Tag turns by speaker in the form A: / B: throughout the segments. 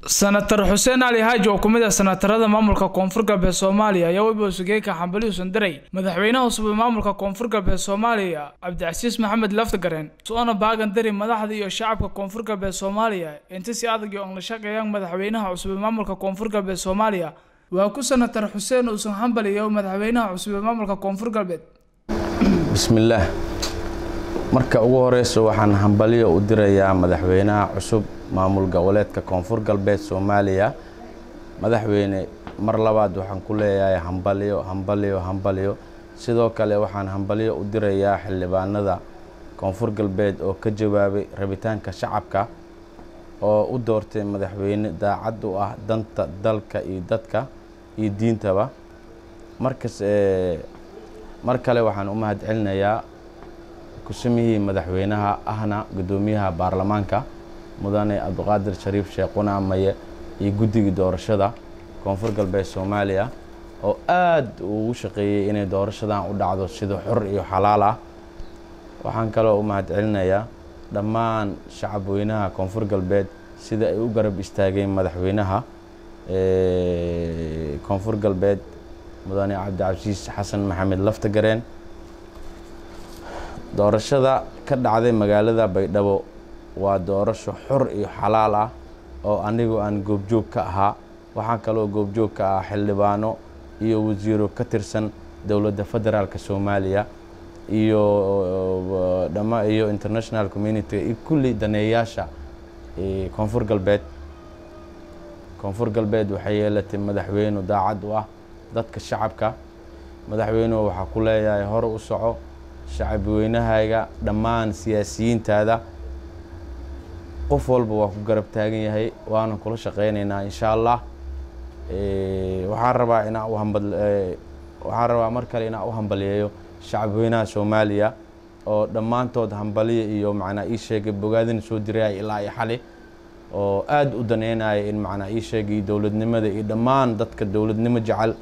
A: senator xuseen cali haaji oo kumid ah senatarada maamulka koonfur galbeed soomaaliya ayaa weliba sugeeka xambali usan diray madaxweynaha cusub ee maamulka koonfur galbeed soomaaliya cabdicasiis maxamed laftagareen soona baagan dari madaxda iyo shacabka koonfur galbeed soomaaliya inta si adag iyo la shaqeeyaan madaxweynaha cusub ee maamulka koonfur galbeed soomaaliya waa ku senator xuseen uusan hambaliyo madaxweynaha cusub ee maamulka koonfur galbeed
B: bismillaah marka ugu horeyso waxaan hambalyo u dirayaa madaxweynaha cusub maamul goboleedka koonfur galbeed soomaaliya madaxweyne mar labaad waxaan ku leeyahay hambalyo hambalyo hambalyo sidoo kale waxaan hambalyo u dirayaa xildhibaanada koonfur galbeed oo ka jawaabay rabitaanka shacabka oo u doortay madaxweyne daacad u ah danta dalka iyo dadka iyo diintaba markas mar kale waxaan u mahad celinayaa kusamihii madaxweynaha ahna guddoomiyaha baarlamaanka mudane cabdiqaadir shariif sheekhuna maye iyo guddigii doorashada koonfur galbeed soomaaliya oo aad ugu shaqeeyey inay doorashadan u dhacdo sida xor iyo xalaal ah waxaan kaloo u mahad celinayaa dhammaan shacab weynaha koonfur galbeed sida ay u garab istaageen madaxweynaha koonfur galbeed mudane cabdicasiis xasan maxamed laftagareen doorashada ka dhacday magaalada baydhabo waa doorasho xor iyo xalaal ah oo anigu aan goobjoog ka ahaa waxaa kaloo goobjoog ka ah xildhibaano iyo wasiiro ka tirsan dowladda federaalk soomaaliya iyo dhama iyo international community iyo kulli daneeyaasha koonfur galbeed koonfur galbeed waxay yeelatay madaxweynu daacad u ah dadka shacabka madaxweynuhu waxaa ku leeyahay hore u soco shacabweynahayga dhammaan siyaasiyiintaada qof walba waa ku garab taagan yahay waana kula shaqeynaynaa insha allah waxaan rabaa inaa u hambal waxaan rabaa mar kale inaa u hambaliyeeyo shacabweynaha soomaaliya oo dhammaantood hambaliya iyo macnaa ii sheegay bogaadina soo diraya ilaa iyo xali oo aada u daneynaya in macnaa ii sheegay dowladnimada iyo dhammaan dadka dowladnimo jecel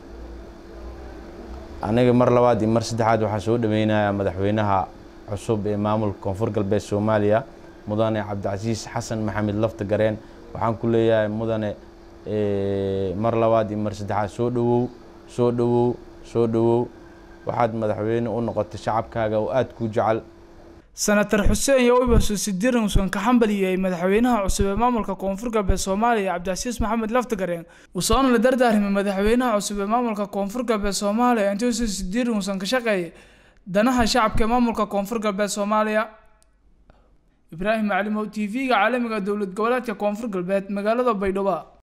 B: aniga mar labaad iyo mar saddexaad waxaa soo dhaweynaya madaxweynaha cusub ee maamulka koonfur galbeed soomaaliya mudane cabdicasiis xasan maxamed laftagareen waxaan ku leeyahay mudane mar labaad iyo mar saddexaad soo dhowow soo dhowow soo dhowow waxaad madaxweyne u noqotay shacabkaaga oo aada kuu jecel
A: senator xuseen iyo wibasusidirin usan ka xambaliyey madaxweynaha cusub ee maamulka koonfur galbeed soomaaliya cabdicasiis maxamed laftagareen usoona la dardaarimay madaxweynaha cusub ee maamulka koonfur galbeed soomaaliya intuusa sidirin usan ka shaqeeyay danaha shacabka ee maamulka koonfur galbeed soomaaliya ibraahim maclimow t v-ga caalamiga dowlad goboleedka koonfur galbeed magaalada baydhabo